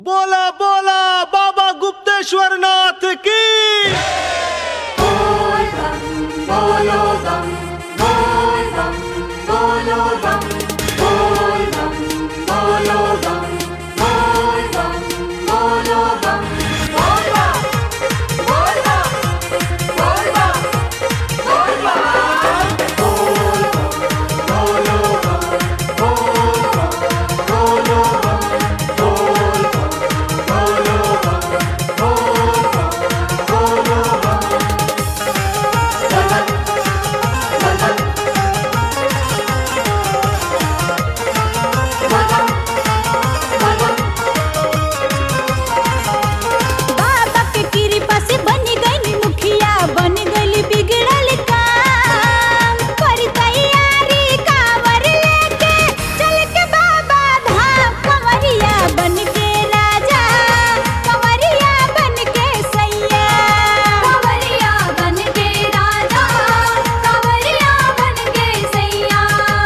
बोला बोला बाबा गुप्तेश्वर नाथ की बाबा के कृपा से बन गई मुखिया बन गई बिगड़ल काम पर तैयारी कांवर लेके चल के बाबा धाम कंवरिया बन के राजा कंवरिया बन के सैया कंवरिया बन के राजा कंवरिया बन के सैया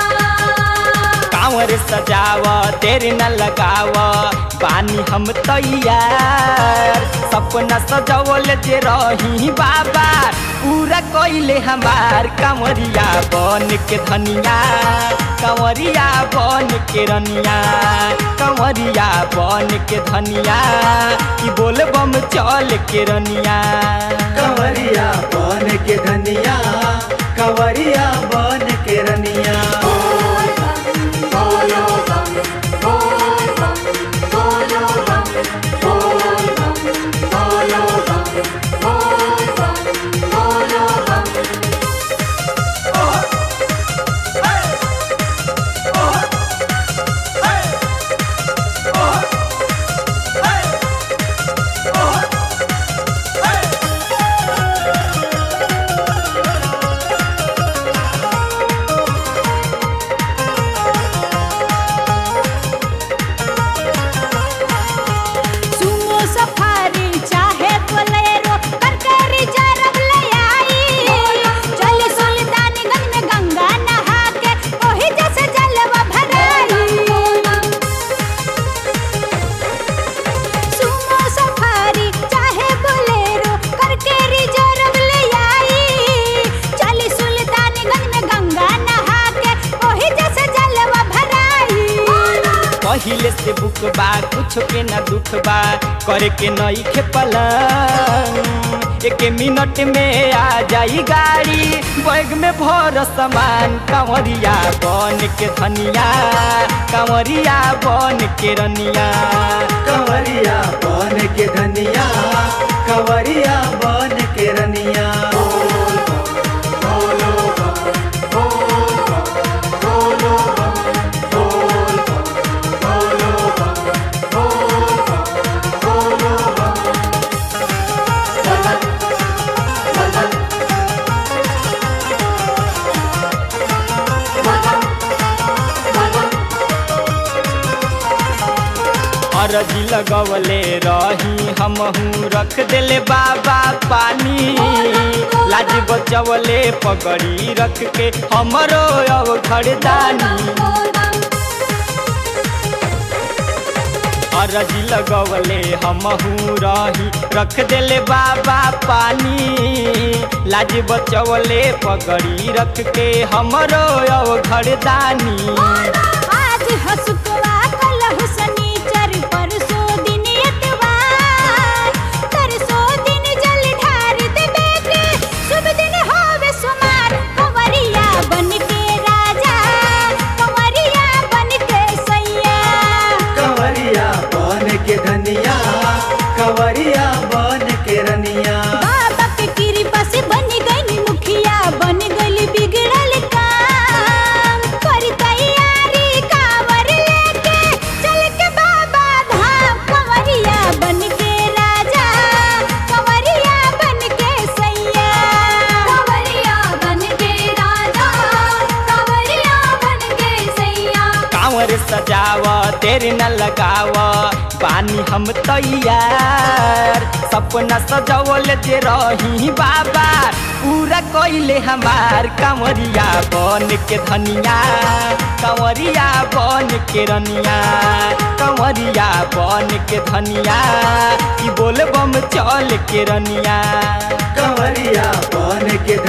कांवर सजाव तेरे न लगाव बानी हम तैयार सपना सजवल जे रही बाबा पूरा कइले हमार कांवरिया बन के धनिया कांवरिया बन के रनिया कांवरिया बन के धनिया कि बोल बम चल के रनिया कंवरिया बन के धनिया कंवरिया बन के रनिया सुमो सफारी चाहे बोलेरो करके रिजर्व ले आई चल सुल्तानगंज में गंगा नहा के ओही जैसे जलवा भराई सुमो सफारी चाहे बोलेरो करके रिजर्व ले आई चल सुल्तानगंज में गंगा नहा के ओही जैसे जलवा भराई पहिले से बुक बा कुछ के ना दुख बा करे के नई खे पलंग एक मिनट में आ जाई गाड़ी बैग में भर सामान कांवरिया बन के धनिया कांवरिया बन के रनिया कंवरिया बन के धनिया कंवरिया बन के रनिया अरजी लगवले रही हमहू रख देले बाबा पानी लाज बचवले पगड़ी रख के हमरो अब खड़दानी अरजी लगवले हमहू रही रख देले बाबा पानी लाज बचवले पगड़ी रख के हमरो अब खड़दानी आज हसुकवा कल हुसनीचर परसो दिन एतवार तरसो दिन जल ढार देबे के शुभ दिन होवे सुमार कंवरिया बन के राजा कंवरिया बन के सैया कंवरिया बन के धनिया कंवरिया बन के रनिया बाबा के कृपा से बन गई मुखिया बन गई बिगड़ल काम पर तैयारी कांवर लेके चल के बाबा धाम कंवरिया बन के राजा कंवरिया बन के सैया कंवरिया बन के राजा कंवरिया बन के सैया कांवर सजाव तेरे न लगाव पानी हम तैयार सपना सजवल जे रही बाबा पूरा कइले हमार कंवरिया बन के धनिया कंवरिया बन के रनिया कंवरिया बन के धनिया ई बोल बम चल के रनिया कंवरिया बन के